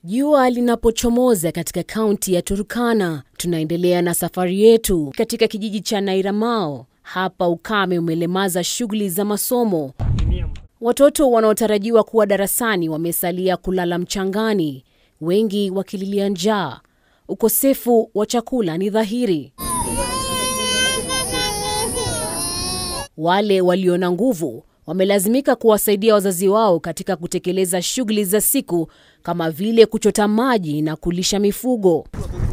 Jua linapochomoza katika kaunti ya Turkana, tunaendelea na safari yetu katika kijiji cha Nairamao. Hapa ukame umelemaza shughuli za masomo. Watoto wanaotarajiwa kuwa darasani wamesalia kulala mchangani, wengi wakililia njaa. Ukosefu wa chakula ni dhahiri. Wale walio na nguvu wamelazimika kuwasaidia wazazi wao katika kutekeleza shughuli za siku kama vile kuchota maji na kulisha mifugo.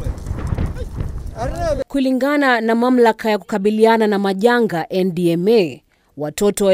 Kulingana na mamlaka ya kukabiliana na majanga NDMA, watoto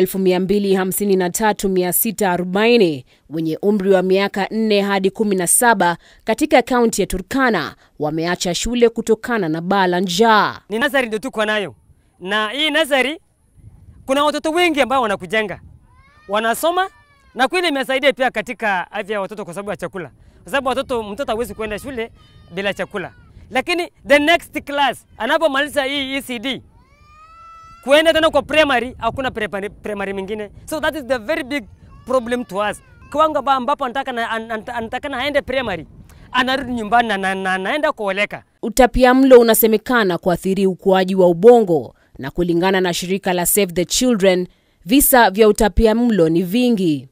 253,640 wenye umri wa miaka 4 hadi 17 katika kaunti ya Turkana wameacha shule kutokana na baa la njaa. Ni nazari ndio tuko nayo, na hii nazari kuna watoto wengi ambao wanakujenga wanasoma, na kweli imesaidia pia katika afya ya watoto kwa sababu ya chakula, kwa sababu watoto, mtoto hawezi kuenda shule bila chakula. Lakini the next class anapomaliza hii ECD kuenda tena kwa primary, hakuna primary, primary mingine, so that is the very big problem to us. Kiwango ambapo anataka na, anataka na aende primary anarudi nyumbani na, na, na anaenda kuoleka. Utapiamlo unasemekana kuathiri ukuaji wa ubongo na kulingana na shirika la Save the Children, visa vya utapiamlo ni vingi.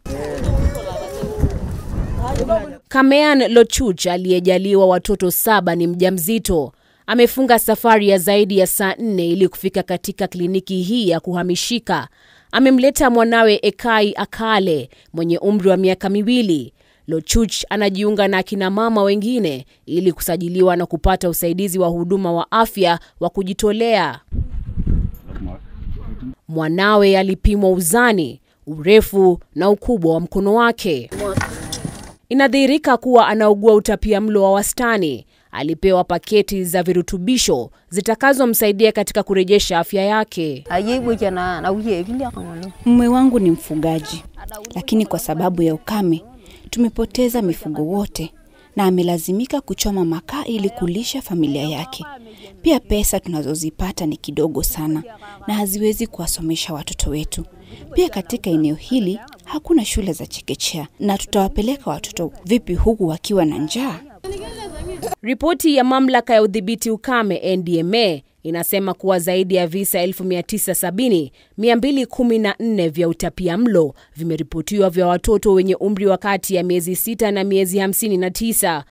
Kamean Lochuch aliyejaliwa watoto saba ni mjamzito. Amefunga safari ya zaidi ya saa nne ili kufika katika kliniki hii ya kuhamishika. Amemleta mwanawe Ekai Akale mwenye umri wa miaka miwili. Lochuch anajiunga na akina mama wengine ili kusajiliwa na kupata usaidizi wa huduma wa afya wa kujitolea. Mwanawe alipimwa uzani, urefu na ukubwa wa mkono wake. Inadhihirika kuwa anaugua utapiamlo wa wastani. Alipewa paketi za virutubisho zitakazomsaidia katika kurejesha afya yake. Mume wangu ni mfugaji, lakini kwa sababu ya ukame tumepoteza mifugo wote na amelazimika kuchoma makaa ili kulisha familia yake. Pia pesa tunazozipata ni kidogo sana na haziwezi kuwasomesha watoto wetu. Pia katika eneo hili hakuna shule za chekechea, na tutawapeleka watoto vipi huku wakiwa na njaa? Ripoti ya mamlaka ya udhibiti ukame NDMA inasema kuwa zaidi ya visa 1970 214 vya utapiamlo vimeripotiwa vya watoto wenye umri wa kati ya miezi 6 na miezi 59.